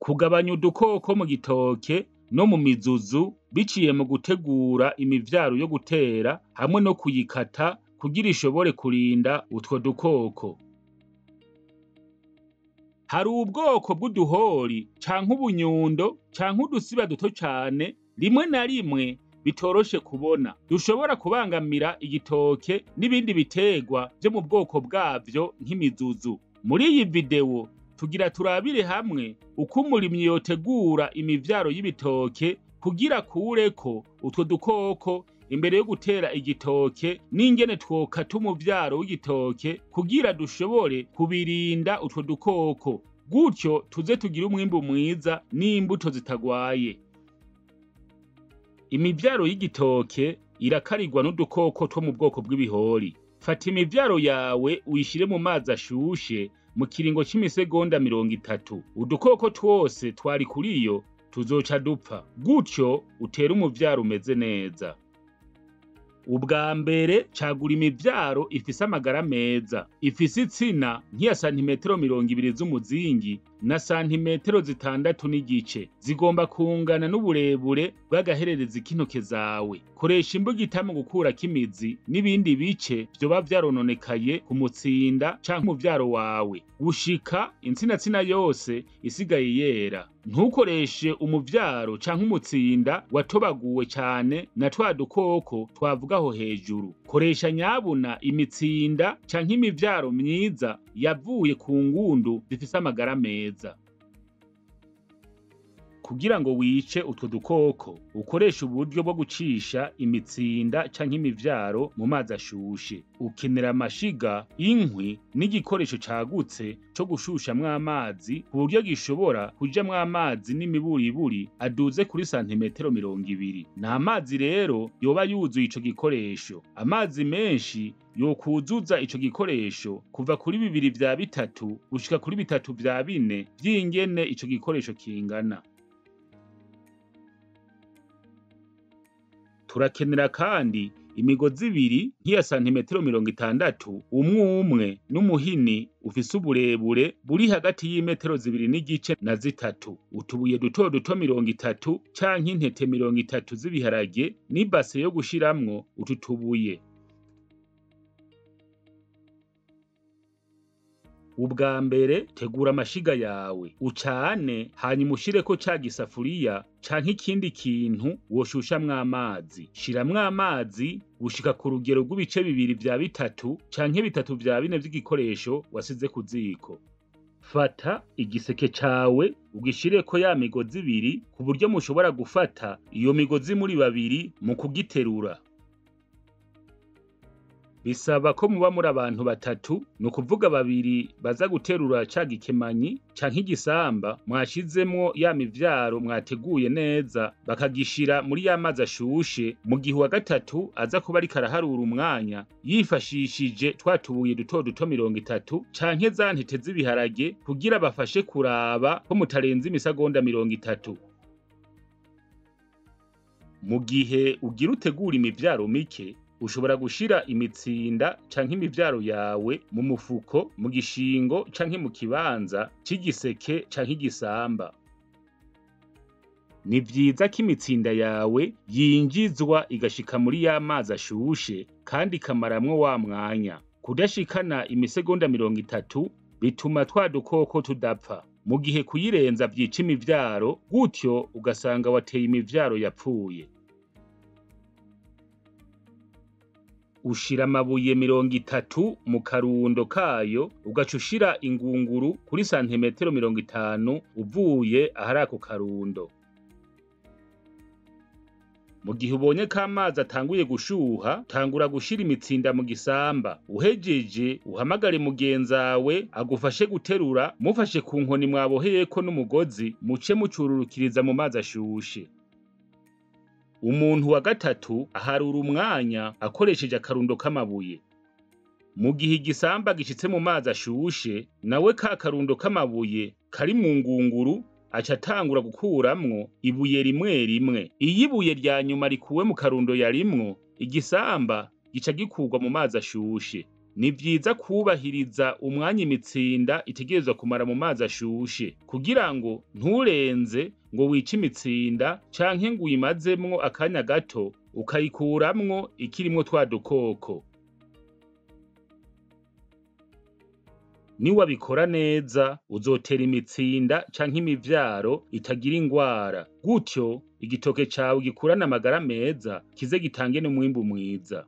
kugabanya udukoko mu gitoke no mu mizuzu biciye mu gutegura imivyaro yo gutera hamwe no kuyikata kugira ishobore kurinda utwo dukoko. Hari ubwoko bw'uduhori canke ubunyundo canke udusiba duto cane rimwe na rimwe bitoroshe kubona dushobora kubangamira igitoke n'ibindi biterwa vyo mu bwoko bwavyo nk'imizuzu. Muri iyi video tugira turabire hamwe uko umurimyi yotegura imivyaro y'ibitoke kugira akureko utwo dukoko imbere yo gutera igitoke n'ingene twokata umuvyaro w'igitoke kugira dushobore kubirinda utwo dukoko gutyo tuze tugire umwimbu mwiza n'imbuto zitagwaye. Imivyaro y'igitoke irakarirwa n'udukoko two mu bwoko bw'ibihori. Fata imivyaro yawe uyishire mu mazi ashushe mu kiringo c'imisegonda mirongo itatu. Udukoko twose twari kuriyo tuzoca dupfa, gutyo utere umuvyaro umeze neza. Ubwa mbere cagura imivyaro ifise amagara meza, ifise itsina nk'iya santimetero mirongo ibiri z'umuzingi na santimetero zitandatu n'igice, zigomba kungana n'uburebure bw'agahererezi k'intoke zawe. Koresha imbugita mu gukurako imizi n'ibindi bice vyoba vyarononekaye ku mutsinda canke umuvyaro wawe, gushika intsinatsina yose isigaye yera. Ntukoreshe umuvyaro canke umutsinda watobaguwe cane na twa dukoko twavuga aho hejuru. Koresha nyabuna imitsinda canke imivyaro myiza yavuye ku ngundu zifise amagara meza. Kugira ngo wice utwo dukoko, ukoreshe uburyo bwo gucisha imitsinda canke imivyaro mu mazi ashushe. Ukenera amashiga, inkwi n'igikoresho cagutse co gushushamwo amazi ku buryo gishobora kujamwo amazi n'imiburiburi aduze kuri santimetero mirongo ibiri. Nta mazi rero yoba yuzuye ico gikoresho. Amazi menshi yokwuzuza ico gikoresho kuva kuri bibiri vya bitatu gushika kuri bitatu vya bine vy'ingene ico gikoresho kingana. Turakenera kandi imigozi ibiri nk'iya santimetero mirongo itandatu umwe umwe n'umuhini ufise uburebure buri hagati y'imetero zibiri n'igice na zitatu. Utubuye duto duto mirongo itatu canke intete mirongo itatu z'ibiharage n'ibase yo gushiramwo utu tubuye. Ubwa mbere tegura amashiga yawe, ucane hanyuma ushireko ca gisafuriya canke ikindi kintu woshushamwo amazi. Shiramwo amazi gushika ku rugero rw'ibice bibiri vya bitatu canke bitatu vya bine vy'igikoresho wasize ku ziko. Fata igiseke cawe ugishireko ya migozi ibiri ku buryo mushobora gufata iyo migozi muri babiri mu kugiterura. Bisaba ko muba muri abantu batatu, ni ukuvuga babiri baza guterura ca gikemanyi canke igisamba mwashizemwo ya mivyaro mwateguye neza, bakagishira muri ya mazi ashushe, mu gihe uwa gatatu aza kuba ariko araharura umwanya yifashishije twa tubuye duto duto mirongo itatu canke za ntete z'ibiharage kugira bafashe kuraba ko mutarenza imisegonda mirongo itatu. Mu gihe ugira utegura imivyaro mike, ushobora gushira imitsinda canke imivyaro yawe mu mufuko, mu gishingo canke mu kibanza c'igiseke canke igisamba. Ni vyiza ko imitsinda yawe yinjizwa igashika muri ya mazi ashushe kandi ikamaramwo wa mwanya. Kudashikana imisegonda mirongo itatu bituma twa dukoko tudapfa, mu gihe kuyirenza vyica imivyaro, gutyo ugasanga wateye imivyaro yapfuye. ushira amabuye mirongo itatu mu karundo kayo ugaca ushira ingunguru kuri santimetero mirongo itanu uvuye ahari ako karundo. Mu gihe ubonye ko amazi atanguye gushuha, tangura gushira imitsinda mu gisamba. Uhejeje uhamagare mugenzawe agufashe guterura, mufashe ku nkoni mwaboheyeko n'umugozi, muce mucururukiriza mu mazi ashushe. Umuntu wa gatatu aharura umwanya akoresheje akarundo k'amabuye. Mu gihe igisamba gishitse mu mazi ashushe, nawe ka karundo k'amabuye kari mu ngunguru aca atangura gukuramwo ibuye rimwe rimwe. Iyo ibuye rya nyuma rikuwe mu karundo yarimwo, igisamba gica gikurwa mu mazi ashushe. ni vyiza kwubahiriza umwanya imitsinda itegerezwa kumara mu mazi ashushe kugira ngo nturenze ngo wice imitsinda canke ngo uyimazemwo akanya gato ukayikuramwo ikirimwo twa dukoko niwabikora neza uzotera imitsinda canke imivyaro itagira ingwara gutyo igitoke cawe gikurane amagara meza kize gitange n'umwimbu mwiza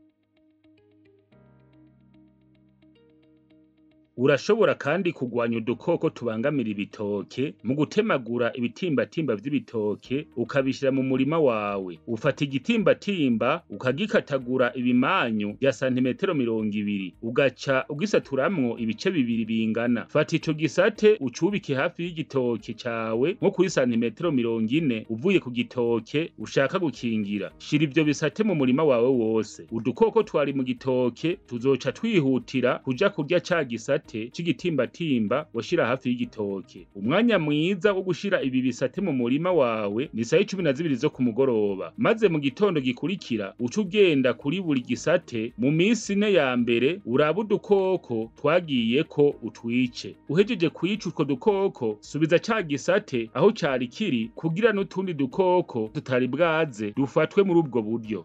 urashobora kandi kugwanya udukoko tubangamira ibitoke mu gutemagura ibitimbatimba vy'ibitoke ukabishira mu murima wawe ufata igitimbatimba ukagikatagura ibimanyu vya santimetero mirongo ibiri ugaca ugisaturamwo ibice bibiri bingana fata ico gisate ucubike hafi y'igitoke cawe nko kuri santimetero mirongo ine uvuye ku gitoke ushaka gukingira shira ivyo bisate mu murima wawe wose udukoko twari mu gitoke tuzoca twihutira kuja kurya ca gisate c'igitimbatimba washira hafi y'igitoke umwanya mwiza wo gushira ibi bisate mu murima wawe ni saha cumi na zibiri zo ku mugoroba maze mu gitondo gikurikira uca ugenda kuri buri gisate mu minsi ine ya mbere uraba udukoko twagiyeko utwice uhejeje kwica utwo dukoko subiza ca gisate aho cari kiri kugira n'utundi dukoko tutari bwaze dufatwe muri ubwo buryo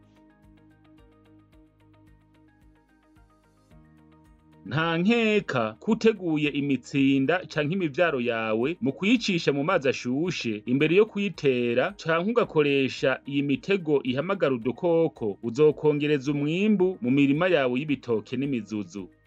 nta nkeka kuteguye imitsinda canke imivyaro yawe mu kuyicisha mu mazi ashushe imbere yo kuyitera canke ugakoresha iyi mitego ihamagara udukoko uzokongereza umwimbu mu mirima yawe y'ibitoke n'imizuzu